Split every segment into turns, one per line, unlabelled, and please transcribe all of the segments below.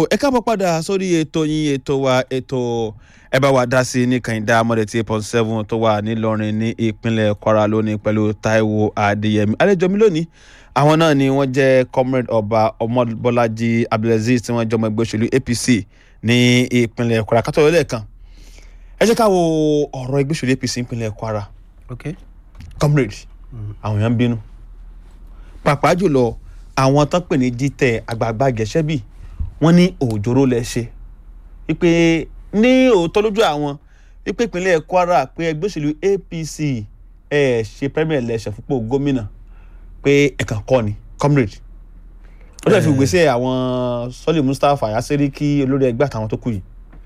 ẹ káàbọ̀ padà sórí ètò yín ètò wa ètò ẹ bá wa dá sí ní kànìdá mọ́dẹ̀ tí point seven tó wà nílọrin ní ìpínlẹ̀ kwara lónìí pẹ̀lú taiwo adéyẹmí àlejò mi lónìí àwọn náà ni wọ́n jẹ́ comrade ọba ọmọbọ́lájí abdulaziz tí wọ́n jọmọ ẹgbẹ́ òṣèlú apc ní ìpínlẹ̀ kwara kátó ìrọ̀lẹ́ kan ẹ jẹ́ ká wo ọ̀rọ̀ ẹgbẹ́ òṣèlú apc ìpínlẹ̀ kwara
ok
comrade àwọn èèyàn ń bínú pàápàá jùlọ àwọn tán pè ní jíjẹ àgbààgbà gẹ̀ṣẹ́bì wọ́n ní òjòrò lẹ ṣe wípé ní òótọ́ lójú àwọn wípé ìpínlẹ̀ kwara pé ẹgbẹ́ òṣèlú apc ẹ̀ ṣe premier election fúnpọ̀ gómìnà pé ẹ̀kan kọ́ ni comrade ó dẹ̀ fi gbèsè àwọn sọ́lé mustapha yasiriki olórí ẹgbẹ́ àtàwọn tó kù yìí.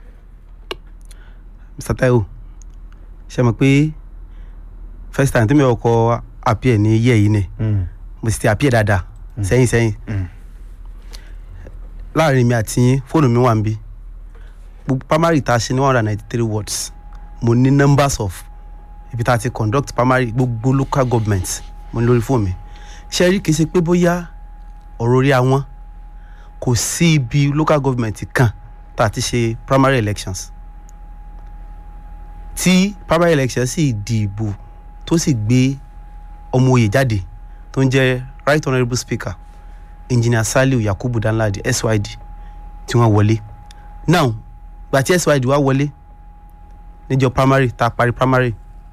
mr taiwo ṣe mọ̀ pé first time tí mi ò kọ appear ní yẹ́ yìí ni mo sì ti appear dáadáa sẹ́yìn sẹ́yìn láàrin mi àti yín fóònù mi wà ń bí gbogbo primary tá a ṣe ní one hundred and ninety three words mo ní numbers of ibi tá a ti conduct primary gbogbo local government mo ní lórí fóònù mi ṣe rí kì í ṣe pé bóyá ọ̀rọ̀ orí àwọn kò sí ibi local government kan tá a ti ṣe primary elections tí primary elections sì dìbò tó sì gbé ọmọ oyè jáde tó ń jẹ́ right honourable speaker engineer saliu yakubu danladi syd tí wọ́n wọlé now gba tí syd wá wọlé níjọ primary tá a parí primary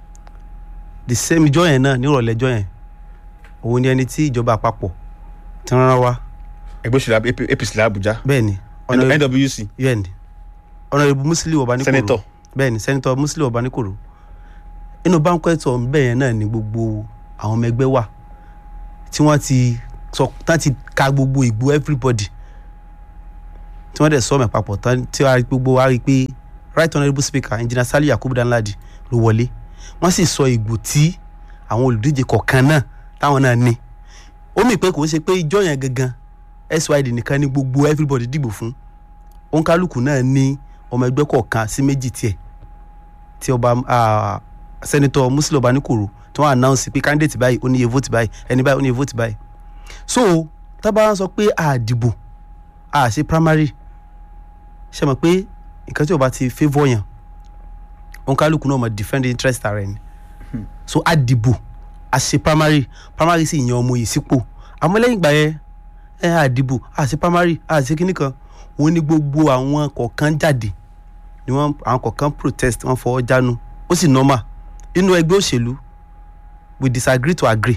the same ijọ́ yẹn náà nírọ̀lẹ́ ijọ́ yẹn òun ni ẹni tí ìjọba àpapọ̀ ti rán wá
ẹgbẹ́ òṣèlú apc làbújá
bẹ́ẹ̀ ni
nwc
bẹ́ẹ̀ ni honourable musiliu ọbaníkòrò
senator
bẹ́ẹ̀ ni senator musiliu ọbaníkòrò inú banquet hall bẹ́ẹ̀ yẹn náà ni gbogbo àwọn ọmọ ẹgbẹ́ wà tí wọ́n ti sọ tán ti ka gbogbo ìgbó everybody tí wọ́n dẹ̀ sọ ọmọ papọ̀ tán tí wọ́n á rí gbogbo wa rí pé right honourable speaker engineer saliu yakubu danladi ló wọlé wọ́n sì sọ ìgbò tí àwọn olùdíje kọ̀ọ̀kan náà táwọn náà ní ó mì pé kò ń ṣe pé ìjọ yẹn gangan syd nìkan ní gbogbo everybody dìbò fún òǹkálùkù náà ní ọmọ ẹgbẹ́ kọ̀ọ̀kan sí méjì tiẹ̀ tí ọba senator muslim ọbaníkòrò tí wọ́n announce pé candidate báyìí ó níye vote báyìí ẹni báyìí ó níye vote báyìí so tábà wọn sọ pé àdìbò a ṣe primary ṣe mọ̀ pé nǹkan tí o bá ti favour yàn òǹkálùkù náà mọ̀ defend interest ara ẹni so àdìbò a ṣe primary primary sì yan ọmọ yìí sípò àmọ́ lẹ́yìn ìgbà yẹn ẹ àdìbò a ṣe primary a ṣe kíní kan wọ́n ní gbogbo àwọn kọ̀ọ̀kan jáde ni wọ́n àwọn kọ̀ọ̀kan protest wọ́n fọwọ́ jánu ó sì normal inú ẹgbẹ́ òṣèlú we disagree to agree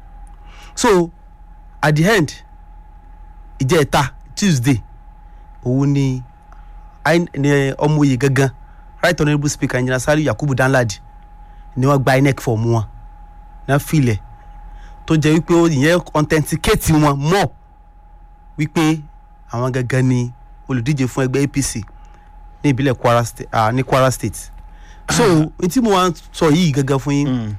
so at the end ìjẹta tuesday òun ni ọmọ oyè gangan right honourable speaker engineer saliu yakubu danladi ni wọ́n gba inec form wọn náà filẹ̀ tó jẹ́ wípé ìyẹn authenticate wọn mọ̀ wípé àwọn gangan ni olùdíje fún ẹgbẹ́ apc ní ìbílẹ̀ kwara state ah, ní kwara state so n tí mo wá sọ yìí gangan fún yín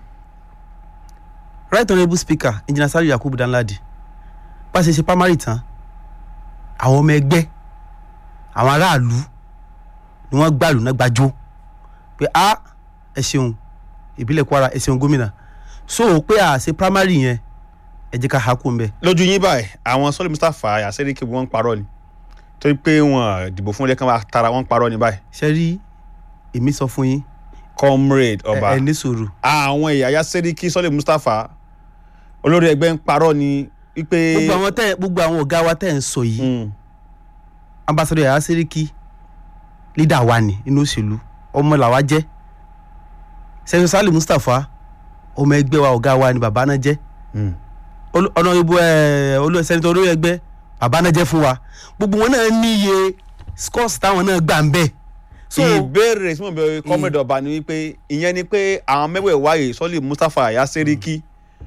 right honourable speaker engineer saliu yakubu danladi bá ṣe ṣe primary tán àwọn ọmọ ẹgbẹ́ àwọn aráàlú ni wọ́n gbàlù náà gbàjọ pé a ẹ ṣeun ìbílẹ̀ kwara ẹ ṣeun gómìnà so pé a ṣe primary yẹn ẹ jẹ́ ká ha kó ń bẹ̀.
lójú yín báyìí àwọn sọ́lé mustapha yasiriki wọ́n ń parọ́ ni torí pé wọ́n dìbò fún ilé kan wá tara wọ́n ń parọ́ ni báyìí.
ṣe rí èmi sọ fún yín
comrade ọba
ẹ ní sùúrù
àwọn ẹ̀yà yasiriki sọ́lé mustapha olórí ẹgbẹ́ ń parọ́ ni wípé.
gbogbo àwọn tẹ gbogbo àwọn ọ̀gá wa tẹ̀ ń sọ yìí
Mm.
ambassadọ yàrá sẹ́ríkì leader wa ni inú òṣèlú ọmọ làwa jẹ́ sẹ́yìn sálì mustapha ọmọ ẹgbẹ́ wa ọ̀gá wa ni bàbá náà jẹ́
Mm.
Olú- ọ̀nà ìbò ẹ̀ olú sẹ́nitọ́ olórí ẹgbẹ́ bàbá náà jẹ́ fún wa gbogbo wọn náà ní iye scores táwọn náà gbà ń bẹ̀ so
ìbéèrè tí mo bẹ comrade ọba ni wípé ìyẹn ni pé àwọn mẹ́wẹ̀ẹ́ wáyé sọ́lé mustapha yasiriki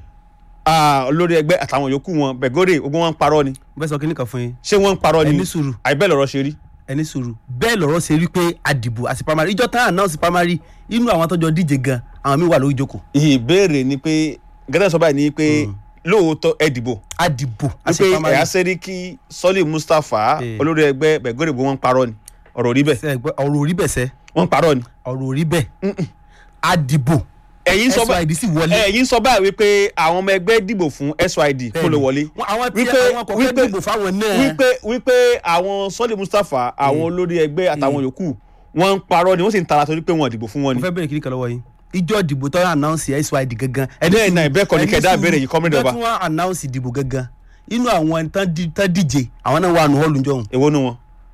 olórí ẹgbẹ́ àtàwọn yòókù wọn bẹ̀gọ́dẹ̀ gbogbo wọn ń parọ́ ni
mo fẹ́ sọ kíní kan fún yín
ṣé wọ́n ń parọ́
ẹ
ni
ní sùúrù
àìbẹ́ lọ́rọ̀ ṣe rí.
ẹ ní sùúrù bẹ́ẹ̀ lọ́rọ̀ ṣe rí pé àdìbò àti primary ìjọ tán announce primary inú àwọn tọ́jọ́ díje gan àwọn mi wà lórí ìjókòó
ìbéèrè ni pé gẹ́gẹ́ sọ báyìí ni pé lóòótọ́ ẹ dìbò
àdìbò àti
wípé
primary
ẹ̀yà sẹ́ríkì sọ́lé mustapha
Eh.
olórí ẹgbẹ́ bẹ̀gọ́dẹ̀ gbogbo wọn ń parọ́ ni ọ̀rọ̀ rí bẹ́ẹ̀
Ṣé ẹ gbọ́? ọ̀rọ̀ orí bẹ̀ sẹ́
wọ́n ń parọ́ ni
ọ̀rọ̀ orí bẹ́ẹ̀ àdìbò
ẹ̀yin sọ bá
SYD sì wọlé.
ẹ̀yin sọ báyìí wípé àwọn ọmọ ẹgbẹ́ dìbò fún SYD kó lè wọlé
Wọ́n- àwọn tí
wípé-
àwọn kọ̀ọ̀kan
wípé-
dìbò fáwọn náà.
wípé wípé àwọn Sọ́lé Mustapha àwọn olórí ẹgbẹ́ àtàwọn yòókù wọ́n ń parọ́ ni wọ́n sì ń tara torí pé wọ́n dìbò fún wọn
mo
ni.
fẹ́ bẹ̀rẹ̀ kiri kan lọ́wọ́ yín ìjọ ìdìbò tó announce SYD gangan.
Bẹ́ẹ̀ náà, bẹ́ẹ̀ kọ́ ni kẹ̀dá ìbéèrè yìí, Comrade Ọba.
ìjọ tí wọ́n announce ìdìbò gangan inú àwọn tán di- tán díje àwọn náà wà nù hall njọ́
èwo nu wọn.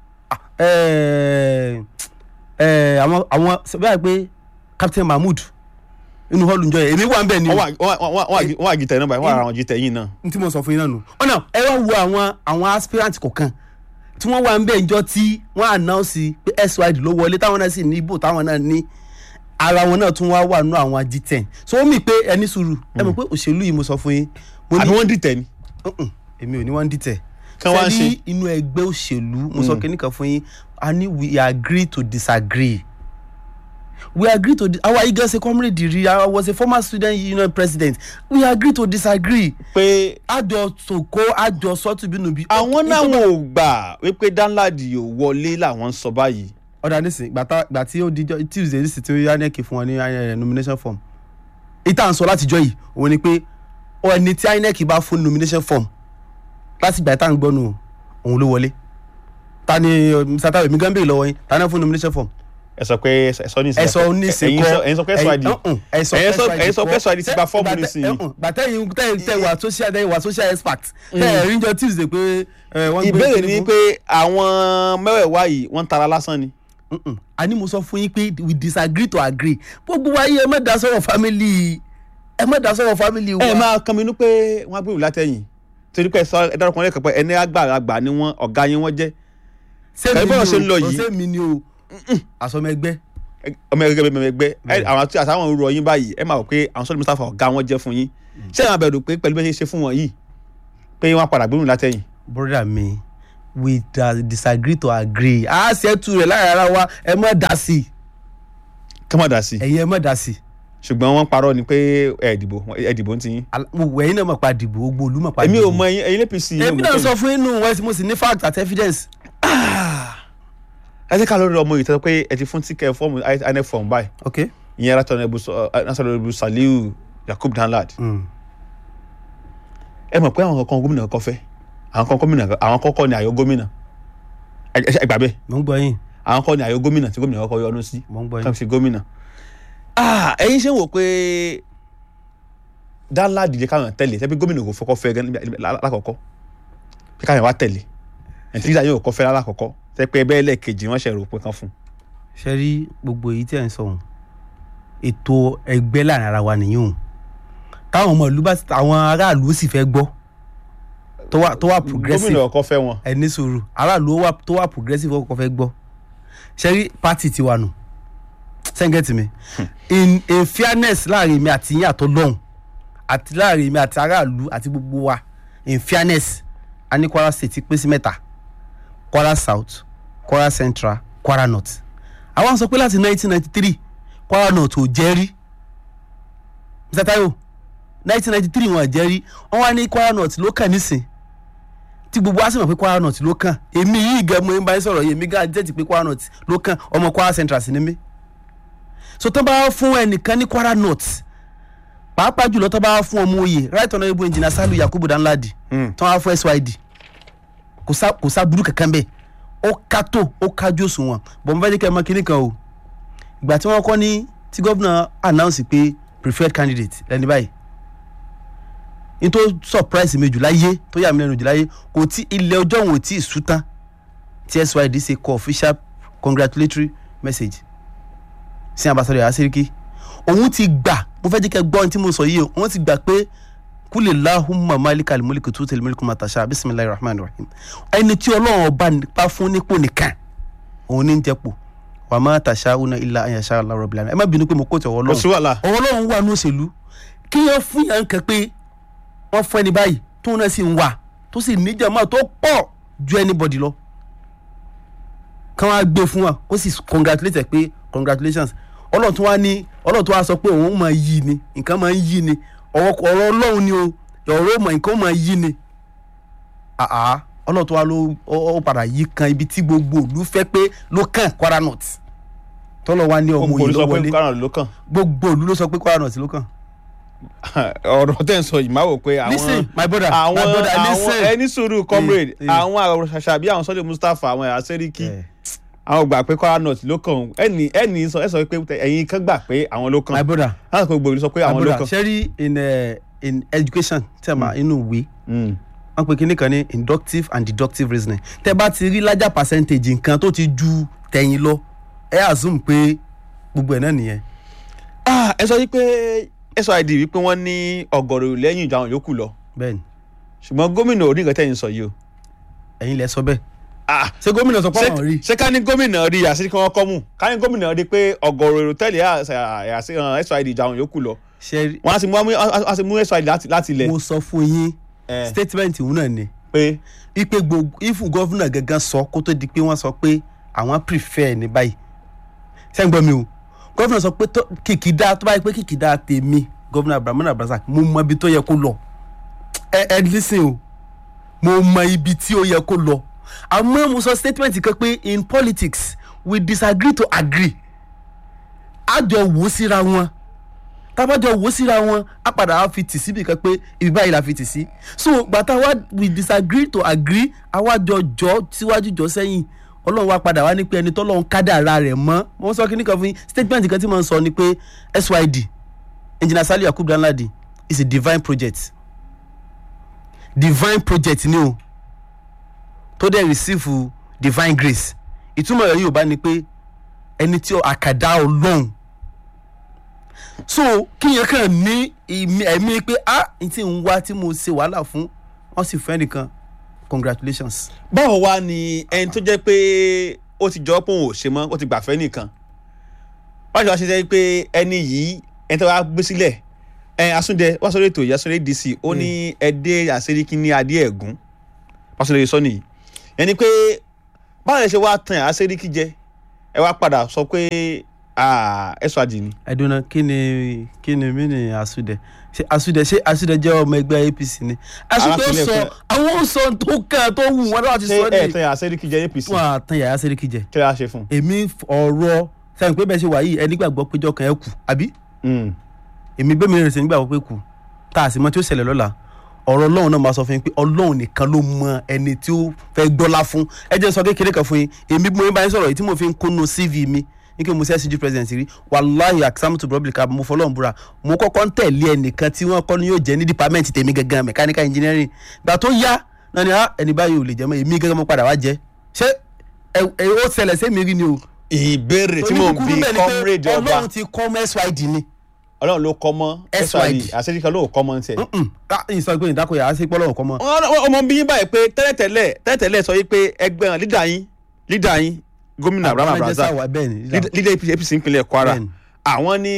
àwọn àwọn bẹ́ẹ̀ pé Captain Mahmood inú hall njọ́ yẹn èmi wà ń bẹ̀ ni
wọ́n wà- wọ́n wà- wọ́n wà jìtẹ̀ náà báyìí wọ́n wà ara wọn jìtẹ̀ yìí náà.
n tí mo sọ fún yín náà nù. ọ̀nà ẹ wá wo àwọn àwọn aspirant kọ̀ọ̀kan tí wọ́n wà ń bẹ̀ njọ́ tí wọ́n announce pé SYD ló wọlé táwọn náà sì ní ibò táwọn náà ní ara wọn náà tún wá wà nù àwọn G10 so ó mì pé ẹni sùúrù ẹ mọ̀ pé òṣèlú yìí mo sọ fún yín mo
àbí
ní
wọ́n dìtẹ̀ ni.
Mm-mm, èmi ò ní wọ́n dìtẹ̀
Kí wọ́n á
Ṣé ní
ṣe?
inú ẹgbẹ́ òṣèlú mo sọ kíní kan fún yín a ní we agree to disagree we agree to di our eagle say comrade ri i was a former student union president we agree to disagree
pé
àjọ sòkó àjọ sọtúbínúbí.
àwọn náà wọn ò gbà wípé Danladi ò wọlé làwọn ń sọ báyìí.
ọ̀dà nísìnyí gbàtà gbà tí ó dijọ́ tuesday nísìnyí tí ó yá nẹ́ẹ̀kì fún wọn ní eh, nomination form ìta ń sọ látijọ́ yìí òun ni pé ẹni tí inec bá fún nomination form láti gbà tá à ń gbọ́ nù òun ló wọlé ta ni mr tayo mi gan bèèrè lọ́wọ́ yín ta ni wọ́n fún nomination form
ẹ sọ pé ẹ sọ ní ìsìn.
ẹ sọ nísìnyí
ẹ̀yin sọ ẹ̀yin sọ pé SYD.
ẹ sọ
ẹ̀yin sọ- ẹ̀yin sọ pé SYD ti gba fọ́ọ̀mù nísìnyí.
gbàtẹ́yìn tẹ́ wà social tẹ́ wà social expert tẹ́ ẹ̀ ríjọ tuesday pé eh, wọ́n gbé
ìbéèrè
kíní
ni
fún-
pé àwọn mẹ́wẹ̀ẹ̀wá yìí wọ́n ń tara lásán ni.
Mm-mm. a ní mo sọ fún yín pé we disagree to agree gbogbo wa yìí ẹ má dá sọ̀rọ̀ family ẹ má dá sọ̀rọ̀ family wa.
ẹ máa kan mi nú pé wọ́n á gbèrú látẹ̀yìn torí pé ẹ sọ ẹ dárúkọ lẹ́kọ̀ọ́ pé ẹni àgbàlagbà ni wọ́n ọ̀gá yín wọ́n jẹ́
sẹ́mi
bọ́ọ̀ ṣe ń lọ
ni o
yìí.
sẹ́mi ni o àsọmọ ẹgbẹ́
ọmọ ẹgbẹ́ bẹ́ẹ̀ ẹgbẹ́ ẹ àwọn àti àtàwọn òru ọyìn báyìí ẹ máa wò pé àwọn Sọ́lé Mustapha ọ̀gá wọn jẹ́ fún yín ṣé ẹ máa bẹ̀rù pé pẹ̀lú bẹ́ẹ̀ ṣe ṣe fún wọn yìí pé wọ́n á padà gbèrú látẹ̀yìn.
broda mi we da disagree to agree a ṣètù rẹ̀ lára ara wa ẹ má dá sí i
kí wọ́n dà sí i
ẹ̀yin ẹ má dá sí i
ṣùgbọ́n wọ́n parọ́ ni pé ẹ dìbò ẹ dìbò ń ti yín.
Al- mo wẹ̀ ẹ̀yin náà mọ̀ pa dìbò gbogbo olú mọ̀ pa
èmi
dìbò
ò mọ ẹyin ẹyin APC.
èmi náà sọ fún inú west mo sì ní fact àti evidence
ẹ jẹ́ ká lórí ọmọ yìí tẹ́ pé ẹ ti fún tíkẹ́ fọ́ọ̀mù INEC fọ́ọ̀mù báyìí
ok
ìyẹn National Saliu Yakub Danlad
mm.
ẹ mọ̀ pé àwọn kan gómìnà kan fẹ́ àwọn kan gómìnà àwọn kọ́kọ́ ni àyọ gómìnà ẹ ẹ- ẹ gbà bẹ́ẹ̀
mo ń gbọ́ yín
àwọn kan ni àyọ gómìnà tí gómìnà kọ́kọ́ yọnu sí
mo ń gbọ́
kan
yín
fi gómìnà. Ah, ẹ̀yin ṣe ń wò pé Danlad jẹ́ káwọn tẹ̀lé tẹ́bí gómìnà kò fọkọ́ fẹ́ gan níbi- lákọ̀ọ́kọ́ pé káwọn wá tẹ̀lé ẹ̀ńtí yóò kọ́ fẹ́ lákọ̀ọ́kọ́ tẹ́ pé ẹbẹ́ ẹlẹ́ẹ̀kejì wọ́n ṣe rò pé kan fún un.
ṣe rí gbogbo èyí tí ẹ̀ ń sọ ohun ètò ẹgbẹ́ láàrin ara wa nìyí òun táwọn ọmọ ìlú bá àwọn aráàlú sì fẹ́ gbọ́ tó wà tó wà progressive
gómìnà kọ́ fẹ́ wọn.
ẹ ní sùúrù aráàlú ó wà tó wà progressive ọkọ̀ fẹ́ gbọ́ ṣe rí party tiwa nù sẹ́ńgẹ̀tì mi in in fairness láàrin mi àti yín àtọ́ lọ́hùn àti láàrin mi àti aráàlú àti gbogbo wa in fairness a ní Kwara State pín sí mẹ́ta Kwara South Kwara Central Kwara North àwọn sọ pé láti 1993 Kwara North ò jẹ́ rí Mr. Taiwo 1993 wọn ò jẹ́ rí wọ́n wá ní Kwara North ló kàn nísìn tí gbogbo wa sì mọ̀ pé Kwara North ló kàn èmi yìí gan mo ń bá yín sọ̀rọ̀ yìí èmi gan jẹ́jì pé Kwara North ló kàn ọmọ Kwara Central sí ni mí so tó bá fún ẹnìkan ní Kwara North pàápàá jùlọ tó bá fún ọmọ oyè right honourable engineer Salu Yakubu Danladi
Mm.
tó wá fún SYD kò sá kò sá burú kankan bẹ́ẹ̀ ó ká tó ó kájú òṣùwọ̀n bọ̀ mo fẹ́ ní kẹ́ ẹ mọ̀ kinní kan o ìgbà tí wọ́n kọ́ ní tí gómìnà announce pé preferred candidate lẹ́ni báyìí n tó surprise mi jù láyé tó yà mí lẹ́nu jù láyé kò tí ilẹ̀ ọjọ́ òun ò tí ì sú tán tí SYD ṣe kọ official congratulatory message sí ambassador Asiriki òun ti gbà mo fẹ́ jẹ́ kẹ́ gbọ́ ohun tí mo sọ yìí o òun ti gbà pé kúlẹ̀ lahumma malikal mulki tuutil mulka man tasha bisimilahi rahman rahim ẹni tí ọlọ́run ọba nípa fún nípò nìkan òun ní ń jẹ́pò wà má tasha una illa an yasha Allah rabbil alamin ẹ má bínú pé mo kó tẹ̀ ọwọ́
kò sí
ọlọ́run
wàhálà
ọwọ́ ọlọ́run wà ní òṣèlú kí wọ́n fún yàn kan pé wọ́n fún ẹni báyìí tóun náà sì ń wà tó sì níjàmá tó pọ̀ ju anybody lọ kí wọ́n á gbé fún wa ó sì congratulate ẹ pé congratulations ọlọ́run tó wá ní ọlọ́run tó wá sọ pé òun máa yí ni nǹkan máa ń yí ni ọ̀rọ̀ ọ̀rọ̀ ọlọ́run ni o ọ̀rọ̀ ọmọ nǹkan máa yí ni àá ọlọ́run tó wá ló ó ó padà yí kan ibi tí gbogbo òlu fẹ́ pé ló kàn Kwara North tọ́lọ̀ wá ní ọmọ
gbogbo
yìí
ló
ló
sọ pé
wọlé
Kwara ló kàn
gbogbo òlu ló sọ pé Kwara North ló kàn.
ọ̀rọ̀ tẹ́ ń sọ yìí máa wò pé àwọn
listen my brother
àwọn
my brother
àwọn
listen.
ẹni sùúrù comrade
eh.
àwọn àwọn ṣàṣà bí àwọn Sunday Mustapha àwọn ẹ̀yà sẹ́ríkì
Eh,
àwọn gbà pé Kwara North ló kàn ẹni ẹni sọ ẹ sọ pé ẹ̀yin kan gbà pé àwọn ló
my
kàn
brother
láti kó gbòòrò sọ pé
my
àwọn ló
brother
kàn.
sẹ́rí in uh, in education tẹ́ẹ̀mà inú ìwé
Mm.
wọ́n pe kinní kan ní inductive and deductive reasoning tẹ́ bá ti rí larger percentage nǹkan tó ti ju tẹ̀yìn lọ ẹ assume pé gbogbo ẹ̀ náà nìyẹn.
Ah, ẹ sọ wípé SYD wípé wọ́n ní ọ̀gọ̀rọ̀ lẹ́yìn ìjà àwọn yòókù lọ
bẹ́ẹ̀ni
ṣùgbọ́n gómìnà orí nǹkan tẹ̀yìn sọ yìí o.
ẹ̀yin lẹ sọ bẹ́ẹ̀
Ah,
ṣé gómìnà sọ pé
ṣé-
àwọn rí
ṣé ká ní gómìnà rí àṣírí kí wọ́n kọ́ mú ká ní gómìnà rí pé ọ̀gọ̀rọ̀ èrò tẹ́lẹ̀ SYD ìjà àwọn yòókù lọ
ṣe rí
wọ́n á sì mú á sì mú SYD láti láti ilẹ̀
mo sọ fún yín
Eh,
statement òun náà ni
pé
ipe gbogbo ifu gọ́fúnà gangan sọ kó tó di pé wọ́n sọ pé àwọn prefer ní báyìí sẹ́yìn gbọ́ mi o gọ́fúnà sọ pé tó- kìkìdá tó báyìí pé kìkìdá tèmi gọ́fúnà Abdulrahman Abdulrasaq mo mọ ibi tó yẹ kó lọ ẹ ẹ listen o mo mọ ibi tí ó yẹ kó lọ àmọ́ mo sọ statement kan pé in politics we disagree to agree a jọ wò ó síra wọn tábàjọ wò ó síra wọn á padà á fi tì síbi kan pé ibi báyìí la fi tì sí so gbàtà wa we disagree to agree àwa jọ jọ síwájú jọ sẹ́yìn ọlọ́run wa padà wá ní pé ẹni tọ́lọ́run kádàrá rẹ̀ mọ́ mo sọ kí ní kan fún yín statement kan tí mo ń sọ ni pé SYD engineer Saliu Yakubu Danladi is a divine project divine project ni o tó dẹ̀ receive divine grace ìtumọ̀ rẹ̀ yóò bá ní pé ẹni tí ó àkàdá ọlọ́run so kíyẹn kàn ní ìmí- ẹ̀mí pé ah n tí ń wá tí mo ṣe wàhálà fún wọ́n sì fẹ́ nìkan congratulations.
báwo wá ni ẹni tó jẹ́ pé ó ti jọ pé òun ò ṣe mọ́ ó ti gbàfẹ́ nìkan báwo wá ṣe jẹ́ pé ẹni yìí ẹni tó wá gbé sílẹ̀ ẹ Asúndẹ wá sórí ètò ìyá sórí DC ó ní ẹdẹ àṣeríkí ní adé ẹ̀gún pásítọ̀ sọ nìyí ẹni pé báwo lè ṣe wá tan àṣeríkí jẹ ẹ wá padà sọ pé ẹ̀sọ́ àjì ni.
ẹdùnà kí ni kí ni mí ni Asúndẹ ṣe Asúndẹ ṣe Asúndẹ jẹ́ ọmọ ẹgbẹ́ APC ni Asúndẹ ó
Arákùnrin
sọ
ẹ̀fẹ́.
àwọn ó sọ tó kàn tó wù wọn láti
ṣé
sọ
ẹ
ní
tan àṣeríkí jẹ APC
wọn àtàn yàrá sẹ́ríkì jẹ
kí lè ṣe fún
èmi ọ̀rọ̀ sẹ́yìn pé bẹ́ẹ̀ ṣe wà yìí ẹni gbàgbọ́ péjọ kan ẹ̀ kù àbí
un.
èmi bẹ́ẹ̀ mi rẹ̀ sí nígbàgbọ́ pé kù tá a sì mọ tí ó ṣẹlẹ̀ lọ́la ọ̀rọ̀ ọlọ́run náà máa sọ fún yín pé ọlọ́run nìkan ló mọ ẹni tí ó fẹ́ gbọ́lá fún ẹ jẹ́ n sọ kékeré kan fún yín èmi bí mo bá yín sọ̀rọ̀ yìí tí mo fi ń kúnnú CV mi ní kí mo ṣe SCG president rí wàláhì àkísàmùtù public mo fọlọ́run búra mo kọ́kọ́ ń tẹ̀lé ẹnìkan tí wọ́n kọ́ ni yóò jẹ́ ní department tèmi gangan mechanical engineering gbà tó yá náà ni ah ẹni báyìí ò lè jẹ́ mọ́ èmi gangan mo padà wá jẹ́ ṣé ẹ ẹ ó ṣẹlẹ̀ sí mi rí ni o
ìbéèrè tí mò ń bi comrade ọba
ọlọ́run ti kọ́ mọ́ SYD ni
ọlọ́run ló kọ́ mọ́
SYD.
àṣeríkí ló kọ́ mọ́ ní tiẹ̀.
Mm-mm. Ah, ìsọ pé ìdákọ̀ yàrá sí pọ́lọ́wọ́ kọ́ mọ́
Wọ́n- ọmọ bí yín báyìí pé tẹ́lẹ̀tẹ́lẹ̀ tẹ́lẹ̀tẹ́lẹ̀ sọ yìí pé ẹgbẹ́ hàn lídà yín lídà yín gómìnà Abraham Abdulrasaq
bẹ́ẹ̀ ni
lídà APC APC ìpínlẹ̀ Kwara
Bẹ́ẹ̀ni.
àwọn ní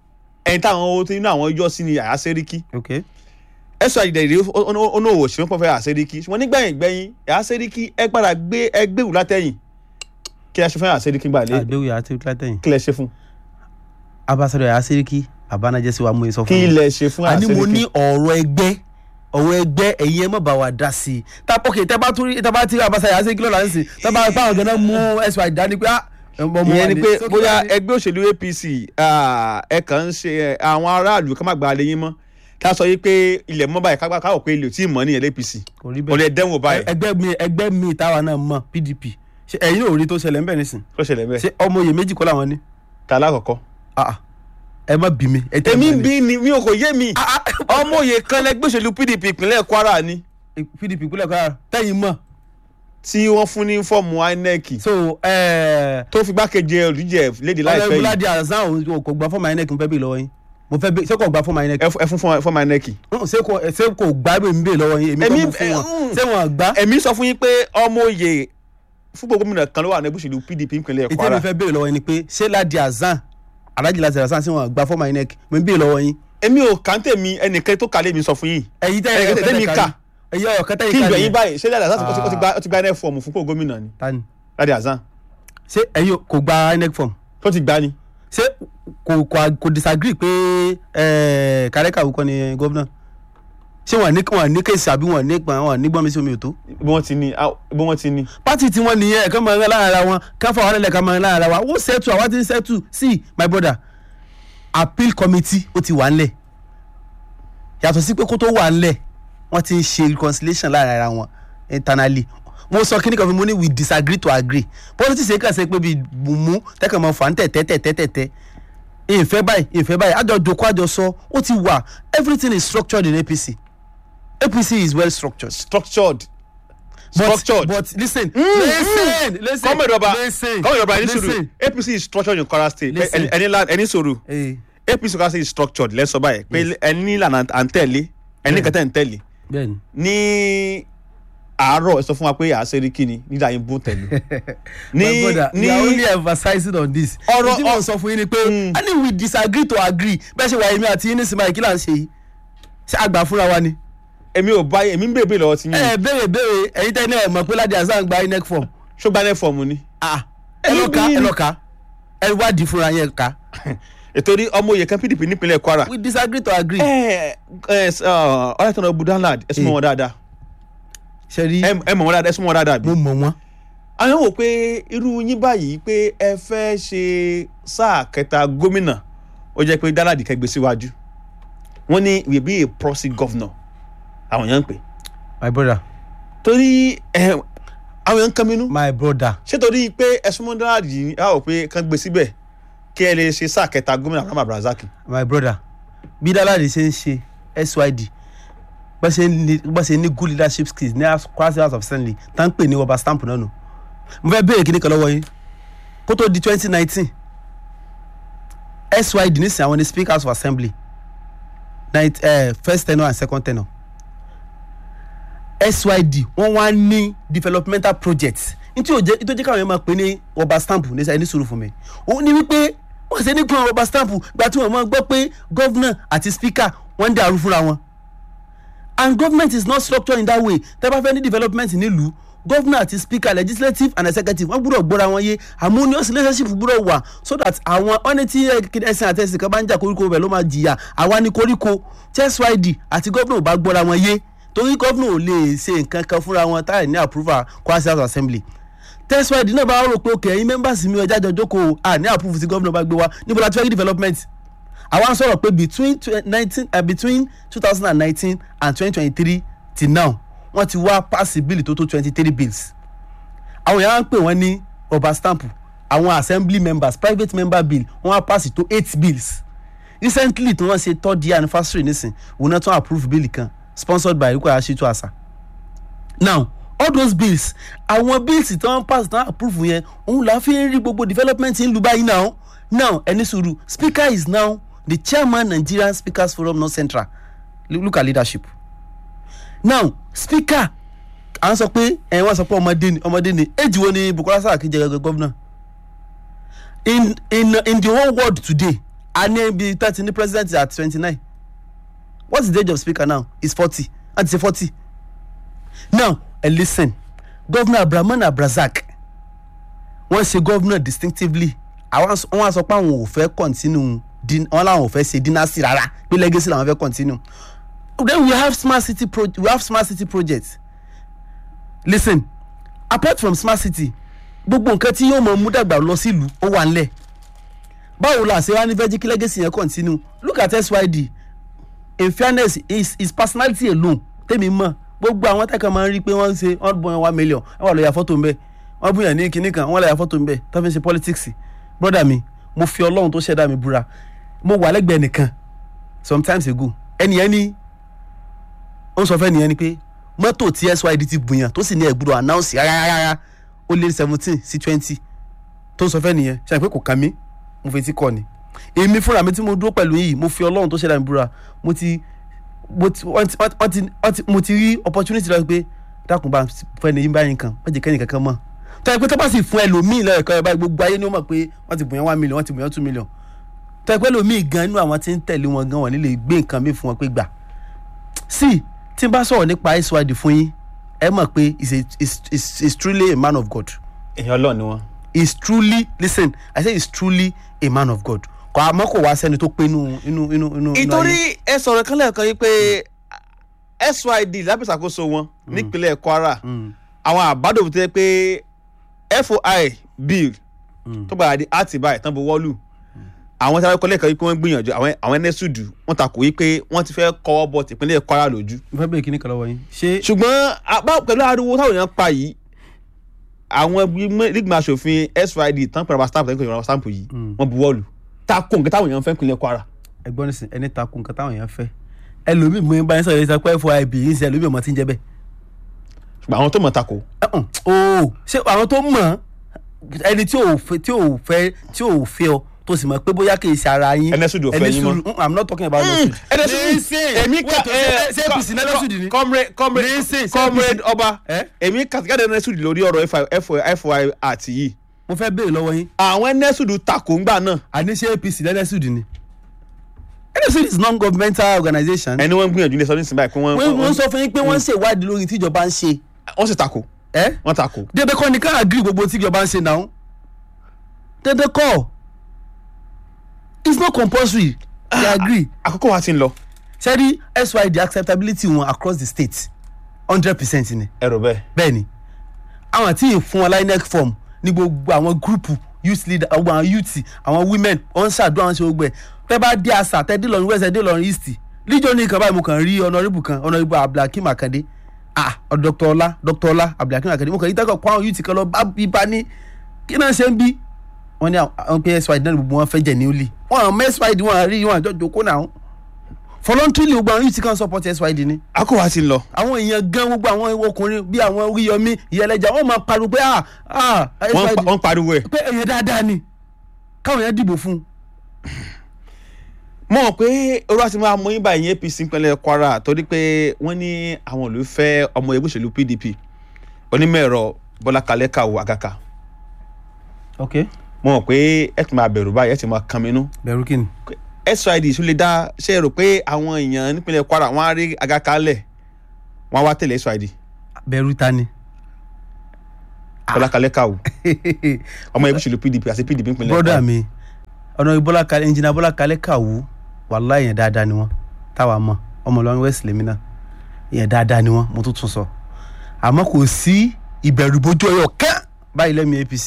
ẹni táwọn owó tí inú àwọn yọ sí ni àyà sẹ́ríkì
ok
ẹ̀sọ́ àjìdẹ̀ ìdè onówó ṣe wọ́n pọ̀ fẹ́ àyà sẹ́ríkì ṣùgbọ́n nígbẹ̀yìn gbẹ̀yìn àyà sẹ́ríkì ẹ padà gbé ẹgbẹ́ wù látẹ̀yìn kí ẹ ṣe fún àyà sẹ́ríkì gbà lé
àgbéwò yàrá sí látẹ̀yìn
kí lẹ ṣe fún
abasọ̀rọ̀ yàrá sí abanajẹ́ sí wa mú sọ fún
kí
mi
lẹ ṣe fún àyà
àní mo ní
sẹ́ríkì
ọ̀rọ̀ ẹgbẹ́ ọ̀rọ̀ ẹgbẹ́ ẹ̀yin ẹ má bá wa dá sí i tá ok tẹ́ bá tún rí tẹ́ bá tí abasa yàrá sí lọ́la ń sìn tẹ́ bá báwọn gan-an mú SY dání pé ah ọmọ wa
ìyẹn ni
ni.
pé
So, kí
bóyá
wá ní?
ẹgbẹ́ òṣèlú APC ah, ẹ kàn ń ṣe eh, àwọn aráàlú ká má gba alẹ́ yín mọ́ ká sọ yìí pé ilẹ̀ mọ́ báyìí kápá káwọ̀ pé ilé ò tí ì mọ́ ní APC
kò rí
olè
bẹ́ẹ̀
dẹ́wò báyìí
ẹgbẹ́ mi ẹgbẹ́ mi táwa náà mọ̀ PDP ṣe ẹ̀yin ò rí tó ṣẹlẹ̀ ń bẹ̀ nísìn
kó ṣẹlẹ̀ bẹ́ẹ̀
ṣé ọmọ oyè méjì kọ́ làwọn ní
ta lákọ̀ọ́kọ́.
Ah, ah. ẹ má bí mi ẹ tẹ́
èmi
mọ́
ń
ni.
bí ni mi ò kò yé mi ọmọ òye kan lẹgbẹ́ òṣèlú PDP ìpínlẹ̀ Kwara ni
PDP ìpínlẹ̀ Kwara tẹ́yìn mọ̀
tí wọ́n fún ní fọ́ọ̀mù INEC
so ẹ̀ẹ́
tó fi gbákejì olùdíje léde láìpẹ́
ọlọ́run
yìí
búládì àzán òun kò gba fọ́ọ̀mù INEC ń fẹ́ bí lọ́wọ́ yín mo fẹ́ bí ṣé kò gba fọ́ọ̀mù INEC
ẹ fún- ẹ fún fọ́ọ̀mù- fọ́ọ̀mù INEC.
Mm, ṣé kò ṣé kò gbá bí mi bè lọ́wọ́ yín èmi
Èmi-
kọ́ mo fún wọn
mm.
ṣé wọn gbá
èmi sọ fún yín pé ọmọ òye fúnpọ̀ gómìnà kan ló wà ní ẹgbẹ́ òṣèlú PDP ìpínlẹ̀
ètò
Kwara
èmi fẹ́ bèrè lọ́wọ́ yín ni pé ṣé ládì àzán alájì láti àzán ṣé wọn gba fọ́ọ̀mù INEC mo ń bèrè lọ́wọ́ yín
èmi ò kà ń tèmi ẹnìkan tó kà lé mi sọ fún yín
ẹ̀yin tẹ́
Ẹ̀yin tẹ́ mi kà.
ẹ̀yin ọ̀yọ̀ kẹta
kí
yìí
n
ká
gbẹ̀yìn
ni
báyìí ṣé Ládì Hasan ó ti- ó ti gba- ó ti gba NF fọ́ọ̀mù fúnpọ̀ gómìnà ni
tani
Ládì Hasan
ṣé ẹ̀yin kò gba INEC form
tó ti gbá ni
ṣé kò kò kò disagree pé ẹ̀ẹ́ kárẹ́kà wúkọ́ ni gómìnà ṣé wọn ní wọn ní kéèsì àbí wọn ní gbọn wọn ní gbọn mi sí omi ò tó.
bí wọ́n ti ní ah, bí wọ́n ti ní.
pátì tí wọ́n nìyẹn ẹ̀ka máa ń rán lára wọn káfà wọn lẹ́lẹ̀ ká máa ń rán lára wa wọ́n settle àwa ti ń settle see my brother appeal committee ó ti wà ńlẹ̀ yàtọ̀ sí pé kó tó wà ńlẹ̀ wọ́n ti ń ṣe reconciliation lára ara wọn internally mo sọ kíní kan fún mi mo ní we disagree to agree politics yẹn kàn ṣe pé bíi bùnmú tẹ́kàn máa fà ń tẹ̀tẹ̀ tẹ̀tẹ̀ tẹ̀tẹ̀ ìfẹ́ báyìí ìfẹ́ báyìí àjọ jòkó àjọ sọ ó ti wà everything is structured in APC APC is well structured
structured.
but
structured.
but listen listen listen
kọ́mọ̀ ìdọ̀ba
listen
kọ́mọ̀ ìdọ̀ba ẹni sòrò
listen.
apc is structured in kwara state
Listen.
ẹni la ẹni sòrò
Eh,
apc kwara state is structured lẹ́sọ̀ báyìí pé ẹni ìlànà à ń tẹ̀lé ẹni kẹtẹ́ ń tẹ̀lé
bẹ́ẹ̀ni
ní àárọ̀ ẹ sọ fún wa pé àṣírí kí ni nígbà yín bó tẹ̀lé
my brother
ní
we are only emphasizing on this
Ọ̀rọ̀-
tí mo sọ fún yín ni pé
Mm.
i mean we disagree to agree bẹ́ẹ̀ ṣe wà èmi àti yín nísìnyí báyìí kí là ń ṣe yìí ṣé àgbà fúnra wa ni.
èmi ò bá èmi ń bèbè lọ́wọ́ ti yín
ẹ béèrè béèrè ẹ̀yin tẹ́ ní ẹ̀ mọ̀ pé ládìí àṣà ń gba inec form
ṣùgbọ́n ẹ fọ̀ọ̀mù ni
ah ẹ lọ ká ẹ lọ ká ẹ wádìí fúnra yẹn ká
ètò orí ọmọ òye kan pdp nípínlẹ̀ kwara
we disagree to agree.
ẹ ẹ ọlọ́tàn budanlad ẹ súnmọ́ wọn dáadáa
ṣe rí
ẹ ẹ mọ̀ wọn dáadáa ẹ súnmọ́ wọn dáadáa bí.
mo mọ̀ wọ́n
àwọn wò pé irú yín báyìí pé ẹ fẹ́ ṣe sáà kẹta gómìnà ó jẹ́ pé dáládì kẹgbẹ́ síwájú wọ́n ní we be a proxy governor àwọn èèyàn ń pè
my brother
torí ẹ àwọn èèyàn ń kan mínú
my brother
ṣé torí pé ẹ̀sùn mọ́ dáládì yìí á wò pé kán gbé síbẹ̀ kí ẹ lè ṣe sáà kẹta gómìnà Abraham Abrazaki
my brother bí dáláde ṣe ń ṣe syd bá ṣe ní bá ṣe ní good leadership skills ní kwasi house of assembly tá ń pè ní rubber stamp náà nù mo fẹ́ béèrè kíní kan lọ́wọ́ yín kó tó di twenty nineteen syd nísìnyí àwọn ní speaker house of assembly night uh, first tenure and second tenure syd wọ́n wá ní developmental projects nítorí ó jẹ́ nítorí jẹ́ káwọn yẹn máa pè ní rubber stamp ní sẹ́yìn ní sùúrù fún mi òun ni wípé wọ́n ṣe ní gbọ́n rubber stamp gba tí wọ́n máa gbọ́ pé governor àti speaker wọ́n ń dàrú fúnra wọn and government is not structured in that way tẹ́ bá fẹ́ ní development nílùú governor àti speaker legislative and executive wọ́n gbúdọ̀ gbọ́ra wọn yé harmonious relationship gbúdọ̀ wà so that àwọn ọ́nẹ́ tí ẹ̀sìn àti ẹ̀sìn kan bá ń jà koríko bẹ̀ ló máa jìyà àwa ní koríko tsyd àti governor ò bá gbọ́ra wọn yé torí governor ò lè ṣe nǹkan kan fúnra wọn táyà ní approval kwasi house assembly tsyd náà bá rò pé òkè ẹ̀yin members mi ọjà jọ jókòó à ní approve tí governor bá gbé wa níbo la ti fẹ́ rí development àwa ń sọ̀rọ̀ pé between nineteen uh, between two thousand and nineteen and twenty twenty three till now wọ́n ti wá pass bill tó tó twenty three bills àwọn èèyàn á ń pè wọ́n ní rubber stamp àwọn assembly members private member bill wọ́n á pass tó eight bills recently tí wọ́n ṣe third year anniversary nísìn òun náà tún approve bill kan sponsored by Rukwa Ashitu Asa now all those bills àwọn bills tí wọ́n pass tí wọ́n approve yẹn òun là á fi ń rí gbogbo development ń lu báyìí now now ẹni sùúrù speaker is now the chairman Nigerian Speakers Forum North Central look at leadership now speaker à ń sọ pé ẹ wọ́n sọ pé ọmọdé ni ọmọdé ni èjì wo ni Bukola Saraki jẹ gẹ́gẹ́ governor in in in the whole world today a ní ibi thirty ní president at twenty nine what's the age of speaker now is forty and say forty now uh, listen governor Abdulrahman Abrazak wọ́n ṣe governor distinctively àwọn wọ́n á sọ pé àwọn ò fẹ́ continue din wọ́n làwọn ò fẹ́ ṣe dynasty rárá pé legacy làwọn fẹ́ continue then we have smart city pro we have smart city projects listen apart from smart city gbogbo nǹkan tí yóò mọ mú dàgbà lọ sílùú ó wà ńlẹ̀ báwo la ṣe wá ní fẹ́ jí kí legacy yẹn continue look at SYD in fairness his his personality alone tèmi mọ̀ gbogbo àwọn tẹ́kọ̀ máa ń rí pé wọ́n ń ṣe wọ́n bọ̀ one million wọ́n wà lọ ya fọ́tò ń bẹ̀ wọ́n bùyàn ní kinní kan wọ́n lọ ya fọ́tò ń bẹ̀ tó fi ń ṣe politics brother mi mo fi ọlọ́run tó ṣẹ̀dá mi búra mo wà lẹ́gbẹ̀ẹ́ nìkan sometimes ago ẹni yẹn ní ó ń sọ fẹ́ nìyẹn ni pé mọ́tò tí SYD ti bùyàn tó sì ní ẹ̀gbúdọ̀ announce rárá ó lé seventeen sí twenty tó ń sọ fẹ́ nìyẹn ṣe àpé kò kàn mí mo fi ti kọ́ ni èmi fúnra mi tí mo dúró pẹ̀lú yìí mo fi ọlọ́run tó ṣẹ̀dá mi búra mo ti mo ti wọ́n ti wọ́n ti wọ́n ti mo ti rí opportunity lọ pé dákun bá fẹ́ ni yín báyìí kan wọ́n jẹ́ kẹ́ni kankan mọ́ tọ́ ẹ pé tó bá sì fún ẹlòmíì lọ́yọ̀ kan ẹ báyìí gbogbo ayé ni ó mọ̀ pé wọ́n ti bùyàn one million wọ́n ti bùyàn two million tọ́ ẹ pé ẹlòmíì gan inú àwọn tí ń tẹ̀lé wọn gan wọn nílé gbé nǹkan mi fún wọn pé gbà sí tí n bá sọ̀rọ̀ nípa SYD fún yín ẹ mọ̀ pé is a is is is truly a man of God
èèyàn ọlọ́ọ̀ ni wọ́n.
is truly listen I say is truly a man of God kò àmọ́ kò wá sẹ́ni tó pé inú inú inú inú.
ìtorí ẹ sọ̀rọ̀ kan lẹ́ẹ̀kan yìí pé SYD lábẹ́ ìṣàkóso wọn nípínlẹ̀ Kwara àwọn àbádòfin tó yẹ pé FOI bill tó gbàdá di àti báyìí tán bu wọ́ọ̀lù àwọn tí wọ́n kọ́ lẹ́ẹ̀kan wípé wọ́n gbìyànjú àwọn àwọn ẹnẹ́sùdù wọ́n takò wípé wọ́n ti fẹ́ kọ́wọ́ bọ̀ tìpínlẹ̀ Kwara lójú
mo fẹ́ bèèrè kíní kan lọ́wọ́ yín ṣé
ṣùgbọ́n àbá- pẹ̀lú ariwo táwọn èèyàn pa yìí àwọn lígbìmọ̀ asòfin SYD tán pẹ̀lú stamp tán pẹ̀lú stamp yìí wọ́n bu wọ́ọ̀lù takò nǹkan táwọn èèyàn fẹ́ nípínlẹ̀ Kwara
ẹgbọ́n nísìn ẹni takò nǹkan táwọn èèyàn fẹ́ ẹlòmíì mú báyìí sọ̀rọ̀ ìsọ pé FOIB yìí ń ṣe ẹlòmíì ọmọ tí ń jẹ́ bẹ́ẹ̀
ṣùgbọ́n àwọn tó mọ̀ takò
ẹ̀hún, ooo ṣé àwọn tó mọ̀ ẹni tí ò fẹ́ tí ò fẹ́ tí ò fẹ́ ọ tó sì mọ̀ pé bóyá kì í ṣe ara yín
Ẹnẹ́sùdù ò fẹ́ yín mọ́.
Ẹnẹ́sùdù, mm, I'm not talking about ẹnẹ́sùdù
èmi
wait, ṣé- ṣé APC ní ẹnẹ́sùdù ni
comrade comrade
Nísìn, ṣé
comrade
APC
ọba
Eh?
èmi kàtìkàdé ẹnẹ́sùdù lórí ọ̀rọ̀ FOI FOI àti yìí
mo fẹ́ béèrè lọ́wọ́ yín
àwọn ẹnẹ́sùdù takò ńgbà náà
àní ṣé APC lẹ́nẹ́sùdù ni ẹnẹ́sùdù is non-governmental organisation
ẹni wọ́n ń gbìyànjú ní sọ́dún ìsìnbáyìí pé wọ́n
wọ́n wọ́n sọ fún yín pé wọ́n ń ṣèwádìí lórí tíjọba ń ṣe
wọ́n sì takò
ẹ́
wọ́n takò
dédé kọ́ ni ká agree gbogbo tíjọba ń ṣe náà dédé kọ́ it's not compulsory they agree
àkókò wa ti ń lọ
sẹ́rí SYD acceptability wọn across the state hundred percent ni
ẹ̀rọ bẹ́ẹ̀
bẹ́ẹ̀ ni àwọn tí ì fún wọn linec form ní gbogbo àwọn gúrùpù youth leader gbogbo àwọn youth àwọn women wọn ń ṣàdúrà wọn ṣe gbogbo ẹ̀ tẹ́ bá dé àṣà tẹ́ dé lọ́run west ẹ̀ dé lọ́run east líjọ́ ní nǹkan báyìí mo kàn rí honourable kan honourable abdulhakeem akande ah dr ọlá dr ọlá abdulhakeem akande mo kàn rí tẹ́kọ̀ kó àwọn youth kan lọ bá bí bá ní kí náà ṣe ń bí wọ́n ní àwọn pé SYD náà ni gbogbo wọn fẹ́ jẹ̀ ní ó lì wọ́n àwọn SYD wọn rí wọn àjọ jòkó náà voluntarily gbogbo àwọn youth kan support SYD ni
àkókò wa ti ń lọ
àwọn èèyàn gan gbogbo àwọn ọkùnrin bí àwọn oríyọmí ìyẹlẹjà wọn máa pariwo pé ah ah
wọ́n
SYD
pa- wọ́n pariwo ẹ̀
pé èèyàn dáadáa ni káwọn èèyàn dìbò fún un.
mo mọ̀ pé orú àti máa mú yín báyìí ní APC ìpínlẹ̀ Kwara torí pé wọ́n ní àwọn olùfẹ́ ọmọ ẹgbẹ́ òṣèlú PDP onímọ̀ ẹ̀rọ Bọ́lá Kalẹ́ Kàwọ́ Àgàkà
ok
mo mọ̀ pé ẹ ti máa bẹ̀rù báyìí ẹ ti máa kan minú
bẹ̀rù kí ni.
SYD tún lè dá ṣe é rò pé àwọn èèyàn nípínlẹ̀ Kwara wọ́n á rí Àgàkà lẹ̀ wọ́n á wá tẹ̀lé SYD
bẹ̀rù ta ni.
Bọ́lá Kalẹ́ Kàwọ́ ọmọ ẹgbẹ́ òṣèlú PDP àti PDP ìpínlẹ̀
broda
Kwara
mi ọ̀nà ìbọ́lá kalẹ̀ ẹnjìnà bọ́lá kalẹ̀ kàwú wàhálà èèyàn dáadáa ni wọ́n táwa mọ̀ ọmọ Ìlọrin west lèmi náà èèyàn dáadáa ni wọ́n mo tún tún sọ àmọ́ kò sí ìbẹ̀rù bójú ọyọ kán báyìí lẹ́mi APC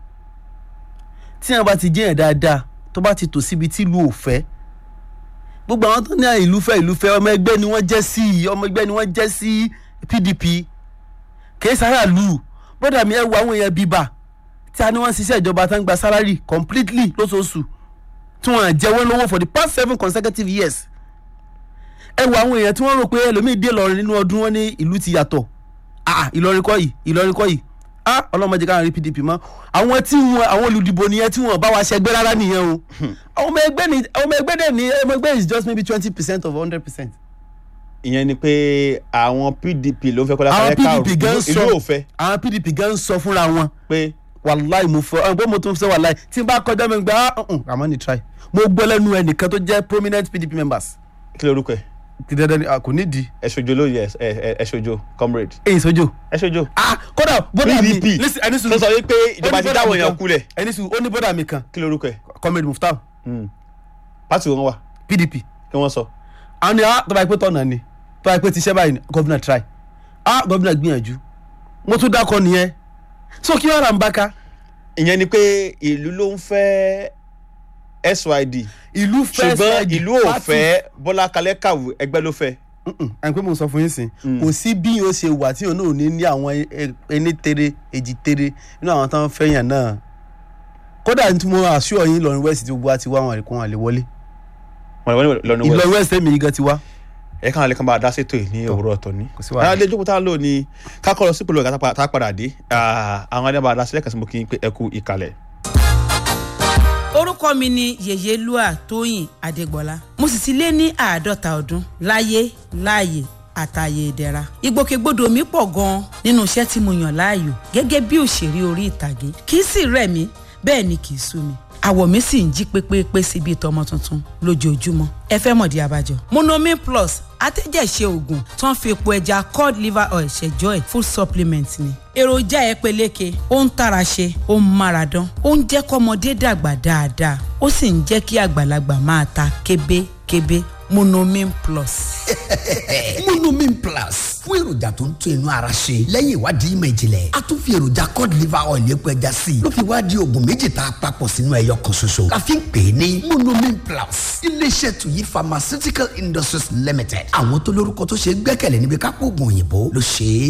tí wọn bá ti jẹ́ èèyàn dáadáa tó bá ti tò síbi tí ìlú ò fẹ́ gbogbo àwọn tó ní à ìlú fẹ́ ìlú fẹ́ ọmọ ẹgbẹ́ ni wọ́n jẹ́ sí ọmọ ẹgbẹ́ ni wọ́n jẹ́ sí PDP kì í sára lù broda mi ẹ wo àwọn èèyàn bíbà tí a ní wọ́n ń ṣiṣẹ́ ìjọba tó ń gba salary completely lóṣooṣù tí wọ́n jẹ wọ́n lówó for the past seven consecutive years. ẹ wo àwọn èèyàn tí wọ́n rò pé ẹlòmíì dé Ìlọrin nínú ọdún wọn ní ìlú ti yàtọ̀ ah Ìlọrin kọ́ yìí Ìlọrin kọ́ yìí ah ọlọ́mọdé káwọn rí PDP mọ́ àwọn tí wọn àwọn olùdìbò nìyẹn tí wọn bá wa ṣẹgbẹ́ rárá nìyẹn o àwọn ọmọ ẹgbẹ́ ni àwọn ọmọ ẹgbẹ́ dẹ̀ ní ọmọ ẹgbẹ́ is just maybe twenty percent of hundred percent.
ìyẹn ni pé àwọn PDP ló ń fẹ́ Bọ́lá
àwọn
Kalẹ́ Kàwọ́
PDP gan
ìlú
sọ
ò fẹ́
àwọn PDP gan sọ fúnra wọn
pé
wàláì mo fọ ọ pé mo tún fẹ wàláì tí n bá kọjá mi gbà á àmọ́ ní try mo gbọ́ lẹ́nu ẹnìkan tó jẹ́ prominent PDP members
kí lorúkọ ẹ̀
ti dandan ni a kò nídìí
ẹ ṣojo lóye ẹ ẹ ẹ ṣojo comrade
èyí sójó
ẹ ṣojo
ah kódà bọ́dà mi
PDP
listen ẹni sùn
tó sọ wípé ìjọba ti dáwọ̀ èèyàn kulẹ̀
ẹni sùn ó ní bọ́dà mi kan
kí lorúkọ ẹ̀
comrade Muftar
pátì wọn wà
PDP
kí wọ́n sọ
àwọn ni ah tó bá yẹ pé tọ̀nà ni tó bá yẹ pé tiṣẹ́ báyìí ni governor try ah governor gbìyànjú mo tún dákọ nìyẹn so kí wọ́n rà ń bá ká
ìyẹn ni pé ìlú ló ń fẹ́ SYD
ìlú fẹ́
ṣùgbọ́n
side
ìlú ò
party.
fẹ́ Bọ́lá Kalẹ́ Kàwọ́ ẹgbẹ́ ló fẹ́
ẹn pé mo sọ fún yín sìn kò sí bí yóò ṣe wà tí òun náà ò ní ní àwọn ẹ- ẹni tere èjì tere nínú àwọn tó ń fẹ́yàn náà kódà tí mo àṣọ yín Ìlọrin west tí gbogbo wa ti wá wọn àríkún àlè wọlé
wọn lọ lọ́nu wẹ̀
Ìlọrin west èmi yìí gan ti wá.
ẹ káwọn lẹ́kàn bá a dá sétò yìí ní òwúrọ̀ ọ̀tọ̀ ní.
kò sí wàhálà.
àwọn alẹ́ ìjókòó tá a lò ní kákọ́rọ̀ sípò lọ́gà tá a padà dé Ah, àwọn alẹ́ bá a dá sílẹ̀ kàn sí mo kí n pé ẹ kú ìkàlẹ̀.
orúkọ mi ni yèyélúà tóyìn adégbọlá mo sì ti lé ní àádọ́ta ọdún láyé láàyè àtàyè ìdẹ̀ra ìgbòkègbodò mi pọ̀ gan-an nínú iṣẹ́ tí mo yàn láàyò gẹ́gẹ́ bí òṣèré orí ìtàgé kì í sì rẹ̀ mí bẹ́ẹ̀ ni kì í sú mi àwọ̀ mi sì ń jí pépépé sí bíi tọmọ tuntun lójoojúmọ́ ẹ fẹ́ mọ̀dí abájọ. monomin plus atẹ́jẹ̀ṣe oògùn tó ń fi epo ẹja cod liver oil ṣẹjọ́ ẹ̀ full supplement ni. èròjà ẹ peléke ó ń tara ṣe ó ń mára dán ó ń jẹ́ kọ́mọdé dàgbà dáadáa ó sì ń jẹ́ kí àgbàlagbà máa ta kébékébé monomin plus.
monomin plus fún èròjà tó ń tún inú ara ṣe lẹ́yìn ìwádìí ìmọ̀ ìjìnlẹ̀ a tún fi èròjà cod liver oil epo ẹja sí i ló fi wá di oògùn méjì tá a papọ̀ sínú ẹyọ kan ṣoṣo la fi ń pè é ní monomin plus iléeṣẹ́ tuyi pharmaceutical industries limited àwọn tó lórúkọ tó ṣe é gbẹ́kẹ̀lé níbi kápò oògùn òyìnbó ló ṣe é.